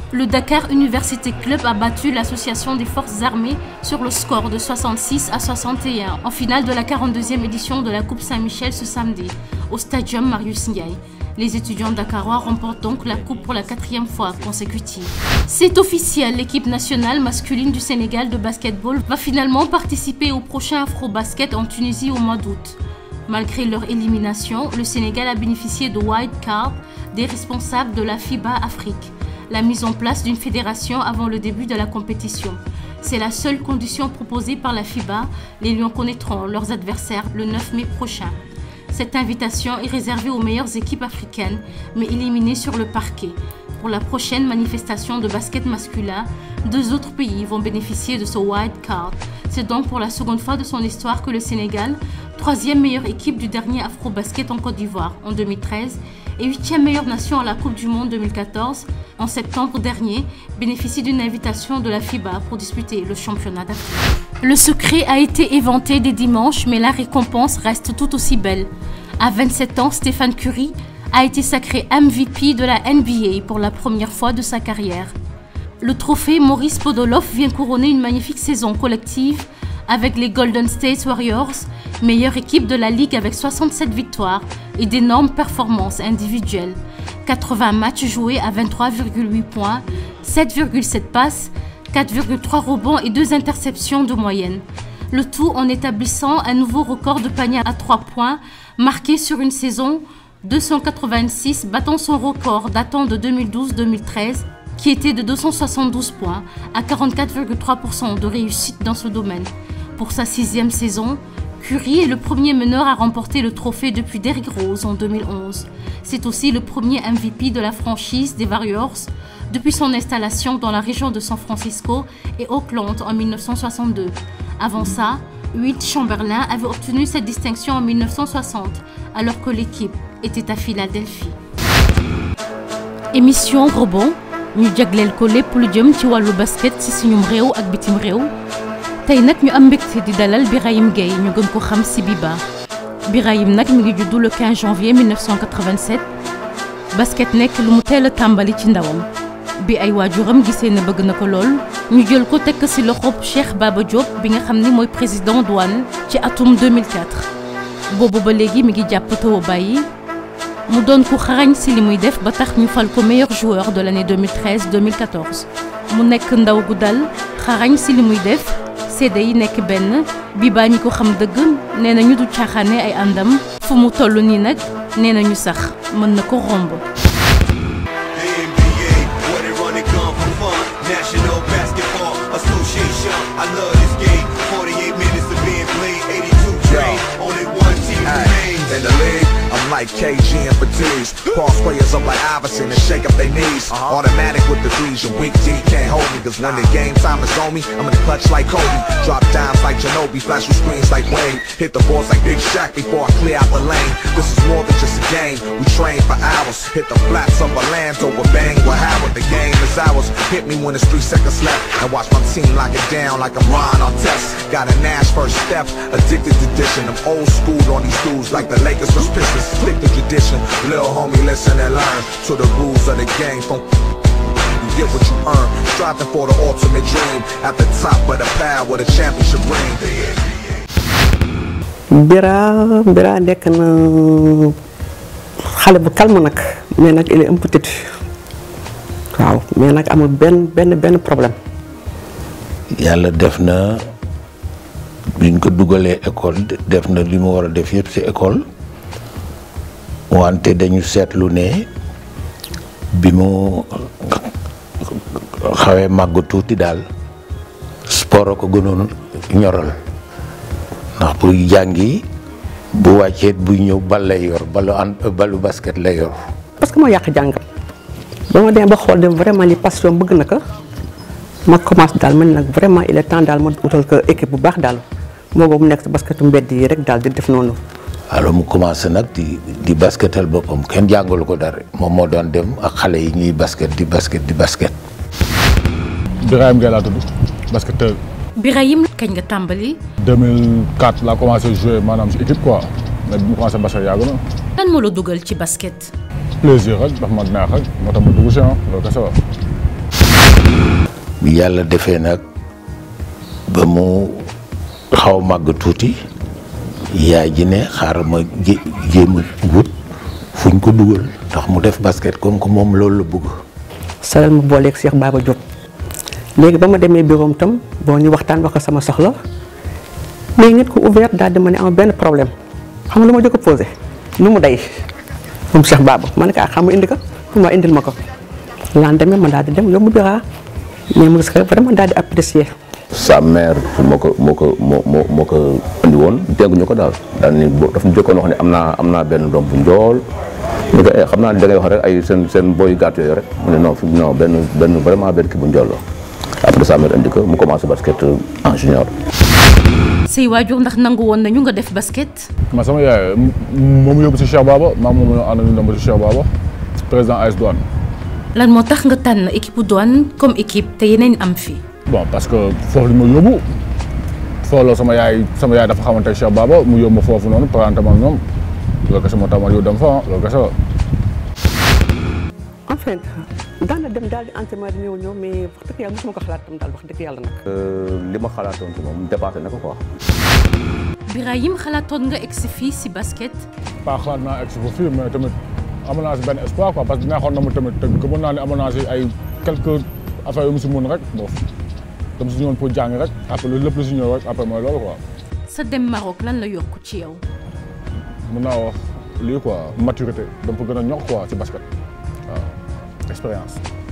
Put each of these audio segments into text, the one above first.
Le Dakar Université Club a battu l'association des forces armées sur le score de 66 à 61 en finale de la 42e édition de la Coupe Saint-Michel ce samedi au Stadium Marius Ndiaye. Les étudiants dakarois remportent donc la coupe pour la quatrième fois consécutive. C'est officiel, l'équipe nationale masculine du Sénégal de basketball va finalement participer au prochain Afro-Basket en Tunisie au mois d'août. Malgré leur élimination, le Sénégal a bénéficié de wild card des responsables de la FIBA Afrique, la mise en place d'une fédération avant le début de la compétition. C'est la seule condition proposée par la FIBA. Les Lions connaîtront leurs adversaires le 9 mai prochain. Cette invitation est réservée aux meilleures équipes africaines, mais éliminées sur le parquet. Pour la prochaine manifestation de basket masculin, deux autres pays vont bénéficier de ce wild card. C'est donc pour la seconde fois de son histoire que le Sénégal, troisième meilleure équipe du dernier Afro-Basket en Côte d'Ivoire en 2013 et huitième meilleure nation à la Coupe du Monde 2014, en septembre dernier, bénéficie d'une invitation de la FIBA pour disputer le championnat d'Afrique. Le secret a été éventé dès dimanche, mais la récompense reste tout aussi belle. À 27 ans, Stéphane Curry a été sacré MVP de la NBA pour la première fois de sa carrière. Le trophée Maurice Podoloff vient couronner une magnifique saison collective avec les Golden State Warriors, meilleure équipe de la ligue avec 67 victoires et d'énormes performances individuelles. 80 matchs joués à 23,8 points, 7,7 passes, 4,3 rebonds et 2 interceptions de moyenne. Le tout en établissant un nouveau record de panier à 3 points marqué sur une saison 286 battant son record datant de 2012-2013 qui était de 272 points à 44,3% de réussite dans ce domaine. Pour sa sixième saison, Curry est le premier meneur à remporter le trophée depuis Derrick Rose en 2011. C'est aussi le premier MVP de la franchise des Warriors depuis son installation dans la région de San Francisco et Oakland en 1962. Avant ça, Wilt Chamberlain avait obtenu cette distinction en 1960 alors que l'équipe était à Philadelphie. Émission Rebond ñu jagleel ko lépp lu jëm ci wàllu basket ci suñum réew ak bitim réew tey nag ñu am mbégte di dalal Birahim Gueye ñu gën ko xam ci Biba Birahim nag mi ngi juddu le 15 janvier 1987 basket nekk lu mu teel a tàmbali ci ndawam bi ay waajuram gisee ne bëgg na ko lool ñu jël ko tekk ci loxob Cheikh Baba Diop bi nga xam ni mooy président douane ci atum 2004 boobu ba léegi mi ngi jàpp taw bàyyi mu doon ku xarañ ci li muy def ba tax ñu fal ko meilleur joueur de l'année 2013-2014 mu nekk ndaw gu dal xarañ ci li muy def seede yi nekk benn Biba ñi ko xam dëgg nee na ñu du caaxaane ay àndam fu mu toll nii nag nee na ñu sax mën na ko romb. The NBA, where they run and gun for fun. National Basketball Association. I love this game. 48 minutes of being played, 82 train. Only one team remains. In the league, I'm like KG and Fatigues. Cross players up like Iverson and shake up their knees. Automatic with the threes, your weak D can't hold me. Cause when the game time is on me, I'm in the clutch like Kobe. Drop dimes like Ginobili, flash with screens like Wayne. Hit the boards like Big Shaq before I clear out the lane. This is more than just a game. We train for hours. Hit the flats of Orlando with bang with Howard. The game is ours. Hit me when it's three seconds left. And watch my team lock it down like I'm Ron Artest. Got a Nash first step, addicted to dishing. I'm old school on these dudes like the Lakers was Pistons. Stick to tradition. Little homie, listen and learn to the rules of the game. From you get what you earn. Striving for the ultimate dream. At the top of the pile with a championship ring. Bira Bira nekk na xale bu calme nag mais nag il est un peu têtu waaw mais nag amul benn benn benn problème. yàlla def na biñ ko dugalee école def na li mu war a def yëpp ci école wante dañu seetlu ne bi mu xawee màgg tuuti daal sport a ko gënoon ñoral ndax buy jàngi bu wàccee buy ñëw bal lay yor balu an balu basket lay yor parce que moo yàq jàngam ba ma demee ba xool dem vraiment li passion bëgg na ko ma commencé daal man nag vraiment il est temps daal ma utal ko équipe bu baax daal moo boobu nekk si basketu mbedd yi rek daal di def noonu. alors mu commencé nag di di basketal boppam kenn jàngalu ko dara moom moo doon dem ak xale yi ñuy basket di basket di basket. Birahim Gueye laa tudd basketteur Birahim kañ nga tàmbali 2004 laa commencé jouer maanaam si équipe quoi mais bi mu commencé basket yàgg na lan moo la dugal ci basket plaisir rek dafa ma neex rek moo tax ma dugg si ah loolu kese la bi yàlla defee nag ba mu xaw màgg tuuti yaay ji ne xaaral ma jé jéem a wut fuñ ko dugal ndax mu def basket comme que moom loolu la bëgg. salal ma booleeg Cheikh Baba Diop léegi ba ma demee bureau tam bon ñu waxtaan wax ko sama soxla mais nit ku ouvert daal di ma ne am benn problème xam nga lu ma jëkk a posé nu mu day moom Cheikh Baba ma ne ko ah xam nga indi ko pour ma indil ma ko lendemain ma daal di dem yóbbu bureau mais mu gis ko vraiment daal di apprécier. sa mère moo ko moo ko moo moo moo ko indi woon dégguñu ko daal daal ni boo daf ñu jëkkoon wax ne am naa am naa benn doom bu njool ñu ko xam naa ne da ngay wax rek ay seen seen booy gàtt yooyu rek mu ne non fi non benn benn vraiment benn kii bu njool la après sa mère indi ko mu commencé basket en junior. say waajur ndax nangu woon nañu nga def basket. man sama yaay moom yóbbu si Cheikh Baba maa moom ñoo ànd ñu dem ba si Cheikh Baba président AS Douane. lan moo tax nga tànn équipe bu Douane comme équipe te yeneen am fi. bon parce que foofu li ma yóbbu foofu la sama yaay sama yaay dafa xamante Cheikh Baba mu yóbbu ma foofu noonu parenté ma ak ñoom loolu kese moo tax ma yow dem fa loolu kese la. en fait daan na dem daal di entraînement di ñëw ñëw mais wax dëgg yàlla mosuma ko xalaat tam daal wax dëgg yàlla nag. li ma xalaatoon ci moom dépassé na ko quoi. Birahim xalaatoon nga egsi fii si basket. pas xalaat naa egg si fa fii mais tamit amoon naa si benn espoir quoi parce que neexoon na ma tamit te gëmoon naa ne amoon naa si ay quelques affaires yu mu si mun rek bon dama si ñëwoon pour jàng rek après loolu lépp lu si ñëw rek après mooy loolu quoi. sa dem Maroc lan la yokk ci yow. mun naa wax lii quoi maturité dama ko gën a ñor quoi ci basket waaw expérience.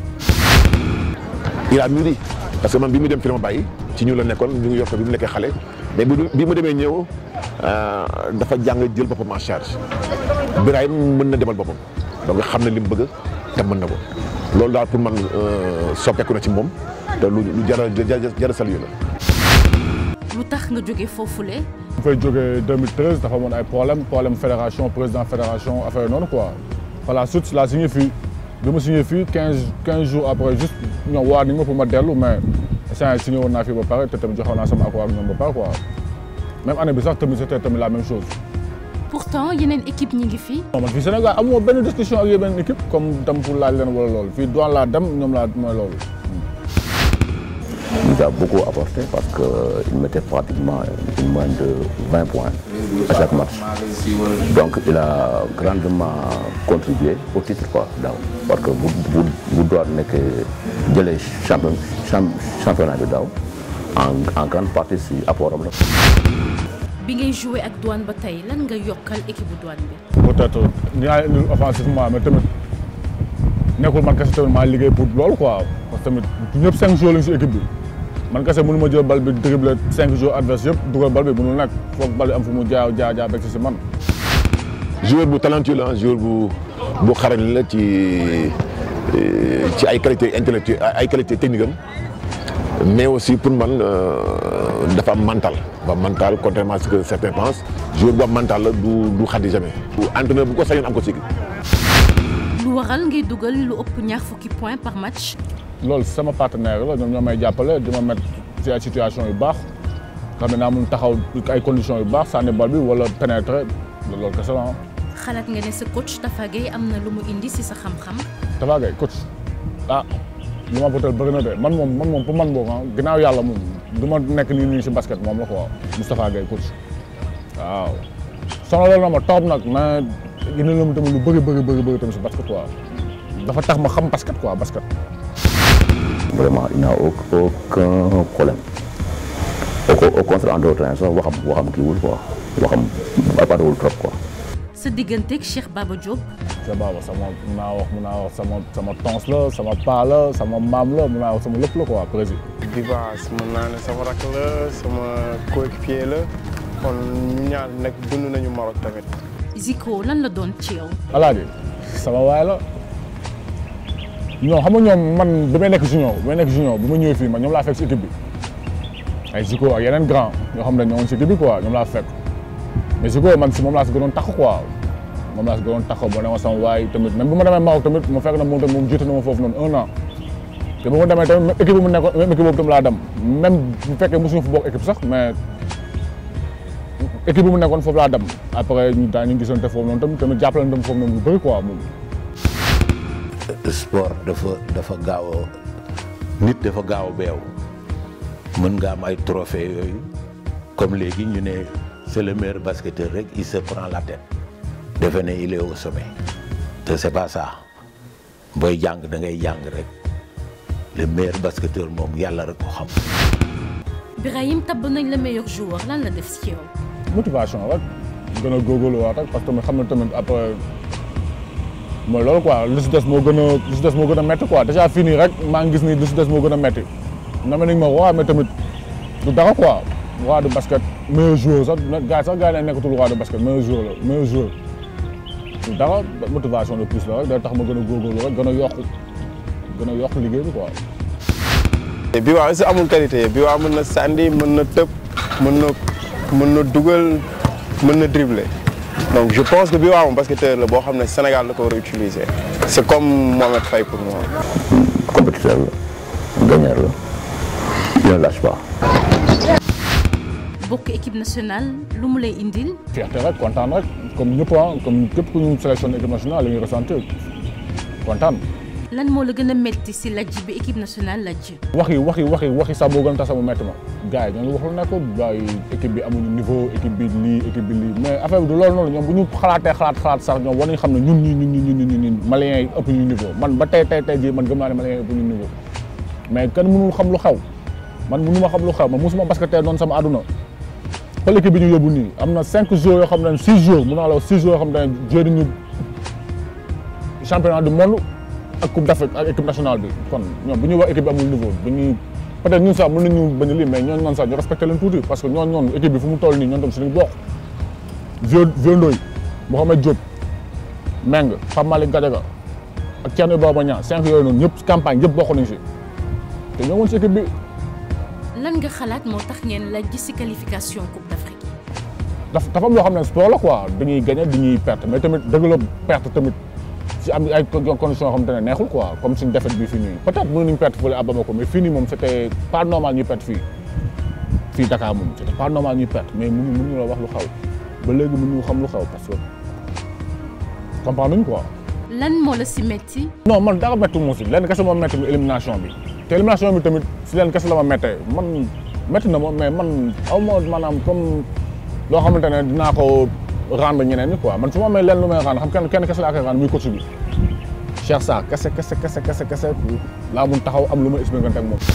il a mûri parce que man bi mu dem fi ma bàyyi ci ñu la nekkoon ñu ngi yokk bi mu nekkee xale mais bi bi mu demee ñëw dafa jàng jël boppam en charge Birahim mën na demal boppam donc xam na li mu bëgg te mën na ko loolu daal pour man soppeeku na ci moom te lu lu jar a jar a saluer la. lu tax nga jóge foofule. bu fay jógee 2013 dafa amoon ay problème problème fédération président fédération affaire noonu quoi par la suite la signé fii bi ma signé fii 15 15 jours après juste ñoom waa nañ ma pour ma dellu mais saa signé woon naa fii ba pare te tamit joxoon naa sama accord ak ñoom ba pare quoi même année bi sax tamit c'était tamit la même chose. pourtant yeneen équipe ñi ngi fi. non man fii Sénégal amoo benn discussion ak yeneen équipe comme dem pour laaj leen wala loolu fii doon laa dem ñoom laa mooy loolu. Il a beaucoup apporté parce qu'il mettait pratiquement une moyenne de 20 points à chaque match. Donc il a grandement contribué au titre quoi, daaw. parce que bu bu bu doon nekk jëlee champion championnat bi daaw en en grande partie si apport am la. bi ngay joué ak douane ba tey lan nga yokkal équipe bu douane bi. peut-être dinaa indi offensivement mais tamit nekkul man kese tamit maa liggéey pour loolu quoi parce que tamit ñëpp cinq jours lañ si équipe bi man kese mënu ma jël bal bi dribble cinq jours adverse yëpp dugal bal bi mënul nekk foog bal bi am fu mu jaa jaa jaa bekk si man. joueur bu talentueux la joueur bu bu xarañ la ci ci ay qualité intellectuelle ay qualité technique am mais aussi pour man dafa am mental dafa am mental contrairement à ce que certains pensent joueur bu am mental la du du xaddi jamais. entraîneur bu ko sañoon am ko ci lu waral ngay dugal lu ëpp ñaar fukki points par match. loolu sama partenaire la ñoom ñoo may jàppale di ma mettre ci ay situation yu baax xam ne naa mun taxaw ay conditions yu baax sànni bal bi wala pénétrer loolu kese la xalaat nga ne sa coach Tafa Gueye am na lu mu indi si sa xam-xam. Tafa Gueye coach ah li ma bëtal bëri na de man moom man moom pour man boobu ah ginnaaw yàlla moom du ma nekk nii nii si basket moom la quoi Moustapha Gueye coach waaw. sonaloon na ma toog nag mais indi na ma tamit lu bëri bëri bëri bëri tamit si basket quoi dafa tax ma xam basket quoi basket. Vraiment, il n'a aucun problème. Au, au contraire, en d'autres temps, sax waxam waxam kii wul quoi waxam apparewul trop quoi. sa digganteeg Cheikh Baba Diop. Cheikh Baba sama mun naa wax mun naa wax sama sama tons la sama paa la sama maam la mun naa wax sama lépp la quoi président. Dibaas mun naa ne sama rakk la sama coéquipier la kon ñu ñaar nag dund nañu Maroc tamit. Zico lan la doon ci yow. Alaaji sama waay la ñoom xam nga ñoom man bi may nekk junior bi may nekk junior bi ma ñëwee fii man ñoom laa fekk si équipe bi ay Zico ak yeneen grand ñoo xam ne ñoo ngi si équipe bi quoi ñoom laa fekk mais Zico man si moom laa si gënoon tax quoi moom laa si gënoon tax ba ne ma sama waay tamit même bu ma demee Maroc tamit mu fekk na moom tamit moom jiite na ma foofu noonu un an te bu ma demee tamit même équipe bi mu nekkoon même équipe boobu tam laa dem même bu fekkee mosuñu fa bokk équipe sax mais équipe bi mu nekkoon foofu laa dem après ñu daa ñu gisante foofu noonu tamit tamit jàppale tam foofu noonu lu bëri quoi moom sport dafa dafa gaaw a nit dafa gaaw beew mën nga am ay trophée yooyu comme léegi ñu ne c'est le meilleur basketteur rek il se prend la tête defe ne il est au sommet te c'est pas ça booy jàng da ngay jàng rek le meilleur basketteur moom yàlla rek ko xam. Birahim tabb nañ le meilleur joueur lan la def ci yow. motivation rek gën a góorgóorlu waat rek parce que tamit xam na tamit après mooy loolu quoi li si des moo gën a li si des moo gën a métti quoi déjà fii nii rek maa ngi gis ni li si des moo gën a métti na ma ni ma roi mais tamit du dara quoi roi de basket meilleur joueur sax gars yi sax gars yi dañ nekkatul roi de basket meilleur joueur la meilleur joueur du dara motivation de plus la rek day tax ma gën a góorgóorlu rek gën a yokk gën a yokk liggéey bi quoi. bi waa aussi amul qualité bi waa mën na sànni mën na tëb mën na mën na dugal mën na dribbler donc je pense que bi waa moom basketteur la boo xam ne Sénégal la ko war a utiliser c'est comme Mohamed Faye pour moi. compétiteur la gagneur la il ne lâche pas. bokk équipe nationale lu mu lay indil. fierté rek kontaan rek comme ñëpp ah comme képp ku ñu sélectionné équipe nationale la ñuy ressentir kontaan. lan moo la gën a métti si lajj bi équipe nationale lajj. wax yi wax yi wax yi wax yi sax moo gën a tax sama métti ma gars yi ñoo ngi wax lu nekkul gars yi équipe bi amuñu niveau équipe bi lii équipe bi lii mais affaire bi du loolu noonu ñoom bu ñu xalaatee xalaat xalaat sax ñoom war nañu xam ne ñun ñii ñun ñun ñun ñun Maliens yi ëpp ñu niveau man ba tey tey tey jii man gëm naa ne Maliens yi ëpp ñu niveau mais kenn mënul xam lu xew man mënu ma xam lu xew man mosuma basketteur noonu sama àdduna xool équipe bi ñu yóbbu nii am na cinq jours yoo xam ne six jours mun naa la wax six jours yoo xam ne joué nañu championnat du monde ak coupe d'Afrique ak équipe nationale bi kon ñoom bu ñuy wax équipe bi amul niveau bu ñuy peut-être ñun sax mën nañu bañ a lii mais ñooñu noonu sax ñu respecté leen tuuti parce que ñooñu noonu équipe bi fu mu toll nii ñoom tam suñu bokk Vieux Vieux Ndoye Mouhamed Diop Meng Pape Malick Gadiaga ak Thierno Baba Niang cinq yooyu noonu ñëpp campagne yëpp bokk nañu si te ñoo woon si équipe bi lan nga xalaat moo tax ngeen lajj si qualification coupe d'Afrique yi. dafa dafa am loo xam ne sport la quoi dañuy gagné dañuy perte mais tamit dëgg la perte tamit si am ay conditions yoo xamante ne neexul quoi comme suñu défaite bi fii nii peut-être mën nañu perte fële à Bamako mais fii nii moom c'était pas normal ñuy perte fii fii Dakar moom c'était pas normal ñuy perte mais mënu mënuñu la wax lu xaw ba léegi mënuñu xam lu xaw parce que comprendre nañu quoi. lan moo la si métti. non man dara métti moo si lenn kese moo métti mi élimination bi te élimination bi tamit si lenn kese la ma méttee man métti na ma mais man aw ma maanaam comme loo xamante ne dinaa ko rendre ñeneen ñi quoi man su ma amee lenn lu may rendre xam kenn kenn kese laa koy rendre muy coach bi Cheikh Sarr kese kese kese kese kese laa mun taxaw am lu ma expliqué ak moom.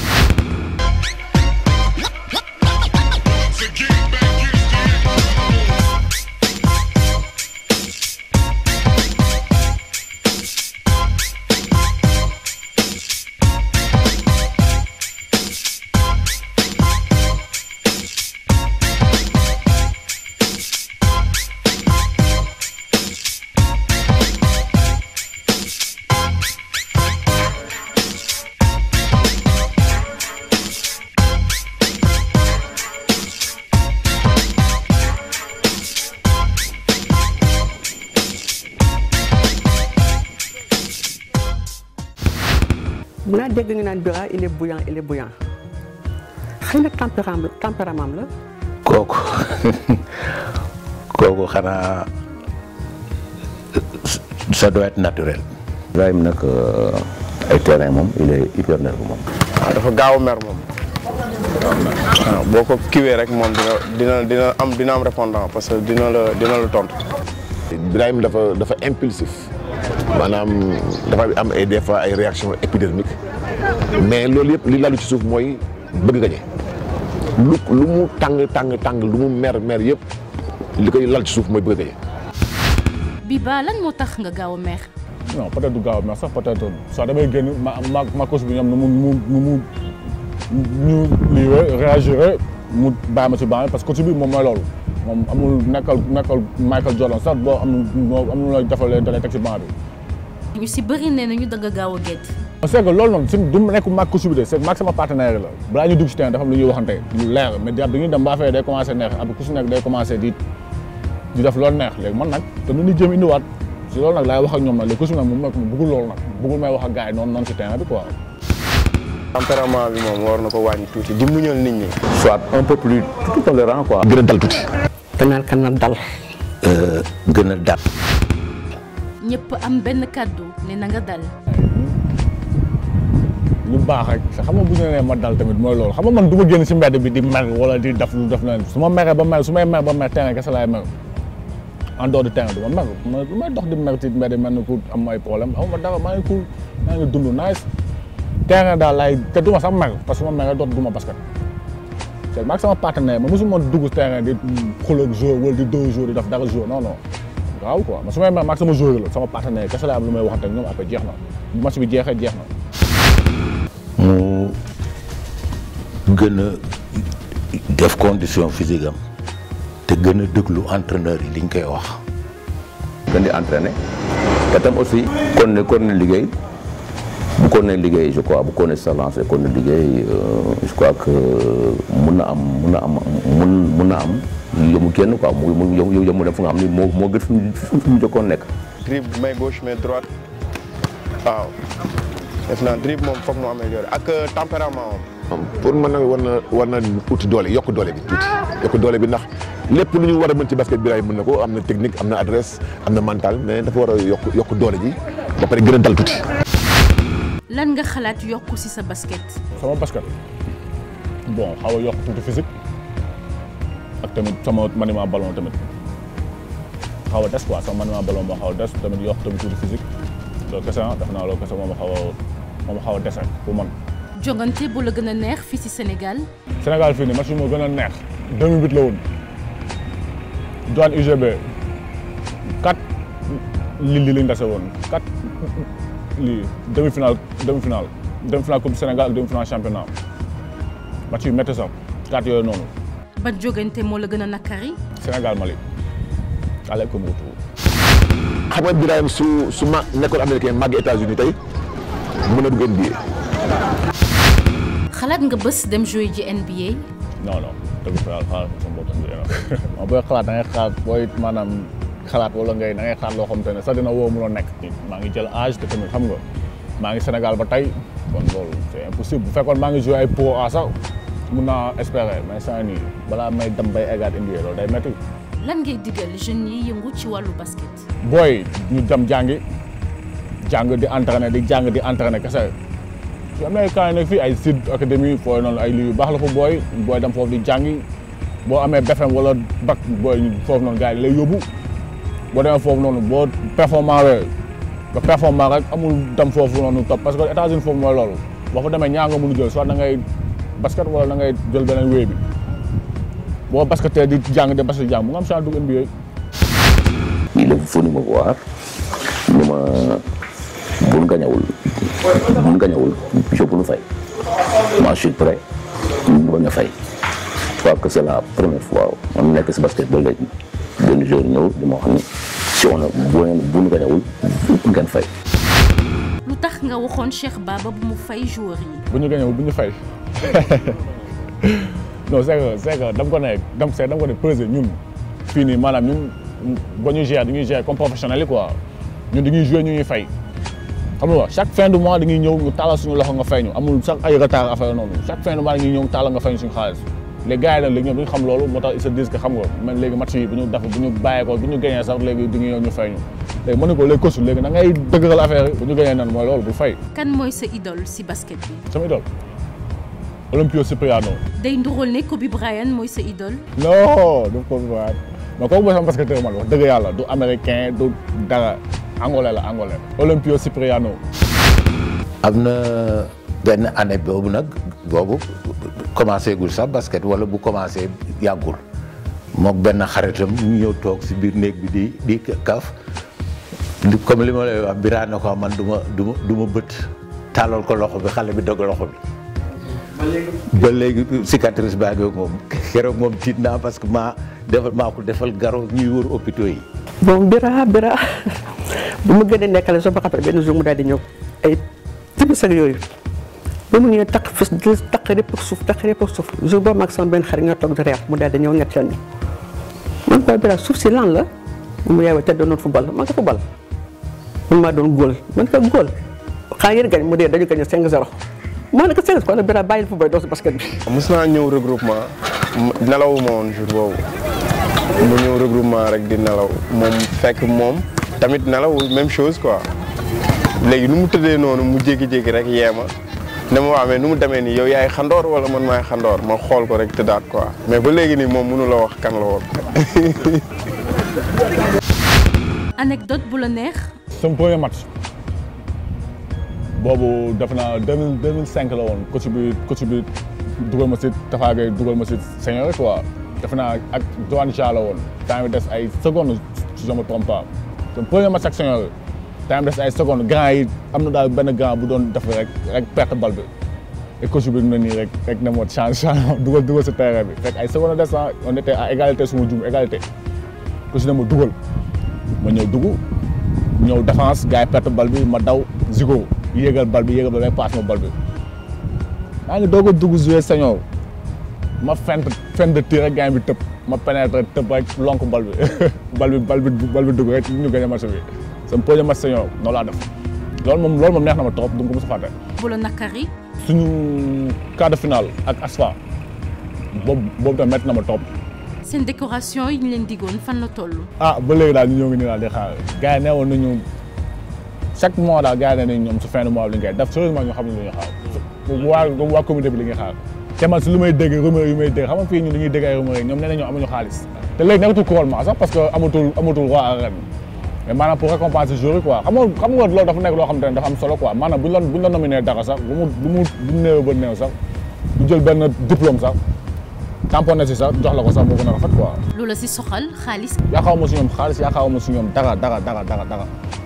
mun naa dégg ñu naan Bira il est bouillant il est bouillant xëy na tempérament tempérament la. kooku kooku xanaa ça doit être naturel. Ibrahima nag ay terrain moom il est hyper nerveux moom. waaw dafa gaaw a mer moom waaw boo ko kiwee rek moom dina dina dina am dina am répondant parce que dina la dina la tontu. Ibrahima dafa dafa impulsif maanaam dafa am ay des fois ay réactions épidermiques mais loolu yëpp li lalu ci suuf mooy bëgg gañe lu lu mu tàng tàng tàng lu mu mer mer yëpp li koy lal ci suuf mooy bëgg gañe Biba lan moo tax nga gaaw a mer. non peut-être du gaaw mais sax peut-être soit damay génn ma ma ma coach bi ñoom nu mu mu nu mu ñu lii réagir mu bàyyi ma ci banc parce que coach bi moom mooy loolu moom amul nekkal nekkal Michael Jordan sax boo am moo am lu lay defalee da lay teg ci banc bi. ñu si bëri nee nañu danga gaaw a gedd. c'est que loolu noonu si du nekk mag coach bi de c'est mag sama partenaire la balaa ñu dugg ci terrain dafa am lu ñuy waxante lu leer mais dañuy dem ba affaire day commencé neex après ku si nekk day commencé di di def loolu neex léegi man nag te nu ñuy jëm indiwaat si loolu nag laay wax ak ñoom nag léegi coach bi nag moom nag bëggul loolu nag bëggul may wax ak gars yi noonu noonu si terrain bi quoi. tempérament bi moom war na ko wàññi tuuti di muñal nit ñi. soit un peu plus plus tolérant quoi. gën a dal tuuti. danaan kan na dal. gën a dal. ñëpp am benn kàddu ne na nga dal. lu baax rek xam nga bu ñu nee ma dal tamit mooy loolu xam nga man du ma génn si mbedd bi di mer wala di def lu def leen su ma meree ba mer su may mer ba mer terrain kese laay mer en dehors du terrain du ma mer ma lu may dox di mer ci mbedd mel ni ku am ay problème amuma dara maa ngi cool maa ngi dund nice terrain daal laay te du ma sax mer parce que su ma meree doot du ma basket c'est maag sama partenaire ma mosuma dugg terrain di xuloo ak joueur wala di dóor joueur di def dara joueur non non waaw quoi ma su may mer maag sama joueur la sama partenaire kese laa am lu may waxante ak ñoom après jeex na bu match bi jeexee jeex na mu gën a def condition physique am te gën a déglu entraîneur yi liñ koy wax. gën di entraîner te tam aussi kon ne kon ne liggéey bu kon ne liggéey je crois bu kon ne sa lancé kon ne liggéey euh, je crois que mun na am mun na am mun mun na am yëmu kenn quoi mu mu yëmu yëmu dem fu nga xam ni moo moo gën fi mu fi mu jokkoon nekk. dribble main gauche main droite waaw def naa dribble moom foog mu amélioré ak tempérament moom. pour man nag war na war na uti doole yokk doole bi tuuti yokk doole bi ndax lépp lu ñu war a mën ci basket bi raay mën na ko am na technique am na adresse am na mental mais dafa war a yokk yokk doole ji ba pare gën a dal tuuti. lan nga xalaat yokku ci sa basket. sama basket bon xaw a yokk tuuti physique ak tamit sama maniement ballon tamit xaw a des quoi sama maniement ballon moo xaw a des tamit yokk tamit tuuti physique loolu kese ah def naa loolu kese moom xaw a moom xaw a des rek pour man. jongante bu la gën a neex fii ci Sénégal. Sénégal fii nii match bi moo gën a neex 2008 la woon douane UGB 4 lii lii lañ dese woon 4 lii demi finale demi finale demi finale coupe du Sénégal ak demi finale championnat match yu métti sax 4 yooyu noonu ban jogante moo la gën a nakari. Sénégal Mali allez comme retour. xam nga Birahim su su ma nekkoon américain màgg États-Unis tey mën a dugg NBA. xalaat nga bés dem jouer ji NBA. non non dëgg fa yàlla xalaat sama bopp NBA non booy xalaat da ngay xalaat booy maanaam xalaat wala ngay da ngay xalaat loo xam te ne sax dina woo mënoo nekk. maa ngi jël âge te tamit xam nga maa ngi Sénégal ba tey kon loolu c'est impossible bu fekkoon maa ngi joué ay pro A sax mun naa espérer mais saa nii balaa may dem bay eggaat NBA loolu day métti. lan ngay digal jeunes yi yëngu ci wàllu basket. booy ñu dem jàngi jàng di entraîner di jàng di entraîner kese su am na ay camps yi nekk fii ay Sud Académie fooy noonu ay lii yu baax la fa booy booy dem foofu di jàngi boo amee BFM wala bac booy foofu noonu gars yi lay yóbbu boo demee foofu noonu boo performant wee nga performant rek amul dem foofu noonu topp parce que États-Unis foofu mooy loolu boo fa demee ñaa nga mun a jël soit da ngay basket wala da ngay jël beneen wéy bi boo basketee di jàng de basket jàng mu nga am chance dugg NBA il est venu me voir ni ma buñ gañawul buñ gañawul je peux lu fay moi je suis prêt ñu bañ a fay je crois que c'est la première fois man nekk si basket ba léegi benn joueur ñëw di ma wax ni si on a bu ngeen buñ gañawul ngeen fay lu tax nga waxoon Cheikh Baba bu mu fay joueur yi. bu ñu gañewul bu ñu fay non c'est que c'est que dama ko ne dam c'est dama ko ne peser ñun fii nii maanaam ñun ba ñu gérer dañuy gérer comme professionnel yi quoi ñun dañuy jouer ñu ñuy fay xam nga chaque fin du mois dañuy ñëw ñu taalal suñu loxo nga fay ñu amul sax ay retard affaire noonu chaque fin du mois dañuy ñëw taalal nga fay ñu suñu xaalis les gars yi nag léegi ñoom duñu xam loolu moo tax ils se disent que xam nga man léegi match yi bu ñu def bu ñu bàyyee ko bu ñu gagné sax léegi dañuy ñëw ñu fay ñu léegi mën na ko léegi kosu léegi da ngay dëgëral affaire yi bu ñu gagné nan mooy loolu bu fay kan mooy sa idole ci basket bi. sama idole Olympio Cipriano day ndural ne Kobe Bryant mooy sa idole. non du ko waat mais kooku mooy sama basketteur man wax dëgg yàlla du américain du dara angolais la angolais Olympio Cipriano am na benn année boobu nag boobu commencé gul sax basket wala bu commencé yàggul mook benn xaritam ñu ñëw toog si biir néeg bi di di kaf li- comme li ma lay wax biraan na ko man du ma du ma du ma bët tàllal ko loxo bi xale bi dog loxo bi ba léegi cicatrice baa ngi moom keroog moom tiit naa parce que maa defal maa ko defal garo ñuy wër hôpitaux yi bon bira bira bu ma gën a nekkale soo ma xamee benn jour mu daal di ñëw ay tibis ak yooyu ba mu ñëwee taq fis di taq répp ak suuf taq répp ak suuf jour boobu mag sama benn xarit nga toog di reer mu daal di ñëw ñett yoon ñu man koy bira suuf si lan la mu yeewee te doon football man ko football man maa doon góol man ko góol xaa ngeen gañ mu dee dañu gañ 5-0 maa ne ko 5 kon bira bàyyil football doo si basket bi mos naa ñëw regroupement nelawuma woon jour boobu mu ñëw regroupement rek di nelaw moom fekk moom tamit nelawul même chose quoi léegi nu mu tëddee noonu mu jékki-jékki rek yeema ne ma waa mais nu mu demee nii yow yaay xandoor wala man maay xandoor ma xool ko rek tëddaat quoi mais ba léegi nii moom mënu la wax kan la woon. anecdote bu la neex sama premier match boobu def naa deux mille deux mille cinq la woon coach bi coach bi dugal ma si Tafa Gueye dugal ma si senior quoi def naa ak Joan Cha la woon temps bi des ay secondes si je me trompe pas sama premier match ak senior temps bi des ay secondes grand yi am na daal benn grand bu doon def rek rek perte bal bi et coach bi na nii rek rek ne ma change change dugal dugal si terrain bi fekk ay secondes des na on était à égalité suma jum égalité coach ne ma dugal ma ñëw dugg ñëw défense gars yi perte bal bi ma daw zigo yéegal bal bi yéegal bal bi passe ma bal bi maa ngi doog a dugg jouer senior ma fent fent de tir rek gars bi tëb ma pénétrer tëb rek lonk bal bi bal bi bal bi bal bi dugg rek ñu gagné match bi sama premier match senior noonu laa def loolu moom loolu moom neex na ma trop du ma ko mos a fàtte bu la nakari suñu quart de finale ak ASFA boobu boobu tamit métti na ma trop seen décoration yi ñu leen diggoon fan la toll ah ba léegi daal ñu ñoo ngi nii daal di xaar gars yi neewoon nañu chaque mois daal gars yi ne nañ ñoom su fin de mois bi li ngay def sérieusement ñu xam ne lu ñuy xaar waa waa comité bi li ñuy xaar te man si lu may dégg rumeur yu may dégg xam nga fii ñu dañuy dégg ay rumeur yi ñoom nee nañu amuñu xaalis te léegi nekkatul couronnement sax parce que amatul amatul roi arène mais maanaam pour récompenser joueurs yi quoi xam nga xam nga loolu dafa nekk loo xam te ne dafa am solo quoi maanaam buñ la buñ la nominé dara sax bu mu bu mu bu mu néew ba néew sax bu jël benn diplôme sax tamponné si sax jox la ko sax moo gën a rafet quoi lu la si soxal xaalis yaakaar ma si ñoom xaalis yaakaar ma si ñoom dara dara dara dara dara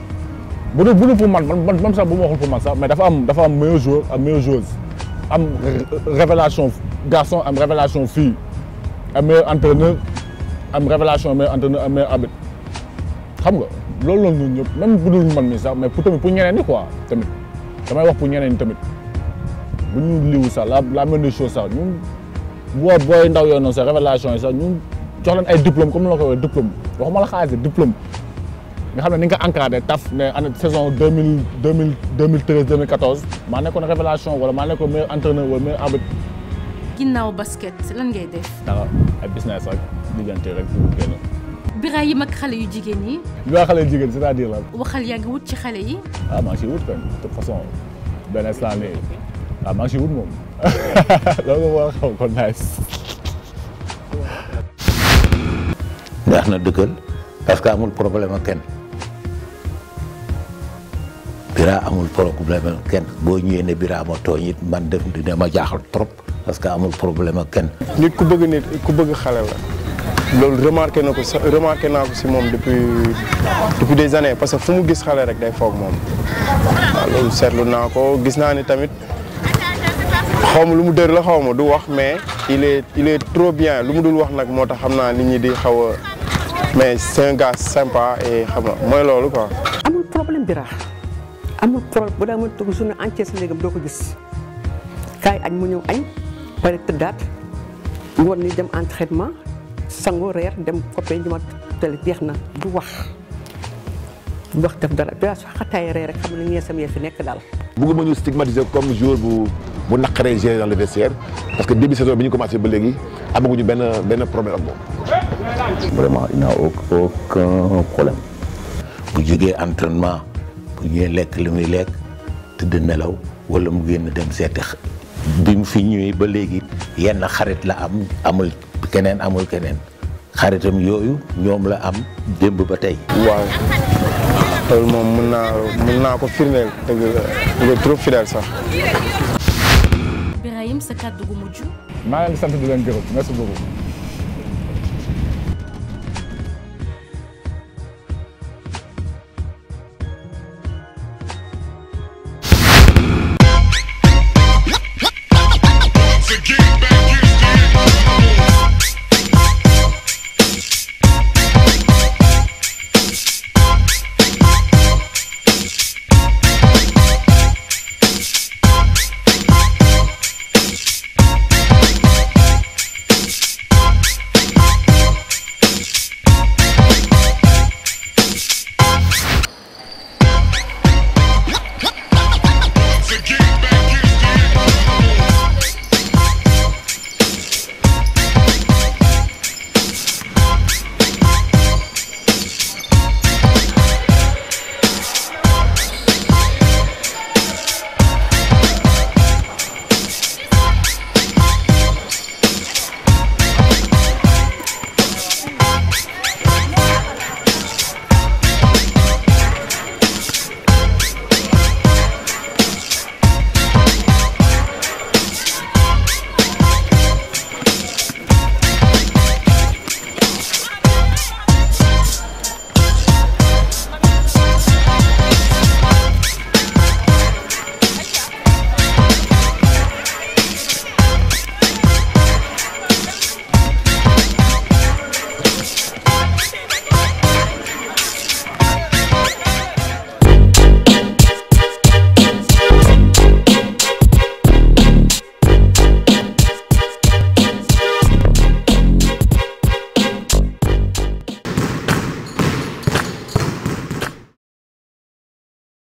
bu dul bu dul pour man man man sax bu ma waxul pour man sax mais dafa am dafa am meilleur joueur am meilleure joueuse am révélation garçon am révélation fille am meilleur entraîneur am révélation meilleur entraîneur am meilleur arbitre xam nga loolu la ñun ñëpp même bu dul man mi sax mais pour tamit pour ñeneen ñi quoi tamit damay wax pour ñeneen ñi tamit bu ñu liwu sax la la même chose sax ñun boo booy ndaw yooyu noonu sax révélation yi sax ñun jox leen ay diplôme comme ni la ko waxee diplôme waxuma la xaalis diplôme nga xam ne ni nga ko encadré taf ne année saison deux mille deux mille deux mille treize deux mille quatorze maa nekkoon révélation wala maa nekkoon meilleur entraîneur wala meilleur arbitre ginnaaw basket lan ngay def dara ay business rek diggante rek pour génn. Birahim ak xale yu jigéen yi bi waa xale jigéen c'est-à-dire la waxal yaa ngi wut ci xale yi ah maa ngi siy wut kan de toute façon benn instant nii ah maa ngi siy wut moom loolu moo xaw ko nice. neex na dëkkal parce que amul problème ak kenn Bira amul problème ak kenn boo ñëwee ne Bira ma tooñ it man def dina ma jaaxal trop parce que amul problème ak kenn. nit ku bëgg nit ku bëgg xale la loolu remarqué na ko sa remarqué naa ko si moom depuis depuis des années parce que fu mu gis xale rek day foog moom waaw loolu seetlu naa ko gis naa ni tamit xaw ma lu mu dër la xaw ma du wax mais il est il est trop bien lu mu dul wax nag moo tax xam naa nit ñi di xaw a mais c'est un gars sympa et xam nga mooy loolu quoi. amul problème Bira amul problème bu daa mën toog journée entière si néegam doo ko gis kaay añ mu ñëw añ pare tëddaat ngoon ni dem entraînement sango reer dem coppee ñu ma tele jeex na du wax du wax def dara Bira su xataay reer rek xam ne ñee sam yee fi nekk daal bëgguma ñu stigmatiser comme joueur bu bu naqaree gérer dans le vestiaire parce que début saison bi ñu commencé ba léegi amaguñu benn benn problème ak moom. Vraiment, il n'a au- aucun problème. bu jógee entraînement bu ñëwee lekk li muy lekk tëdd nelaw wala mu génn dem seeti xa- bi mu fi ñëwee ba léegi yenn xarit la am amul keneen amul keneen xaritam yooyu ñoom la am démb ba tey. waaw loolu moom mën naa mën naa ko firndeel dëgg la il est trop fidèle sax. Birahim sa kàddu gu mujj maa ngi leen di sant di leen gërëm merci beaucoup.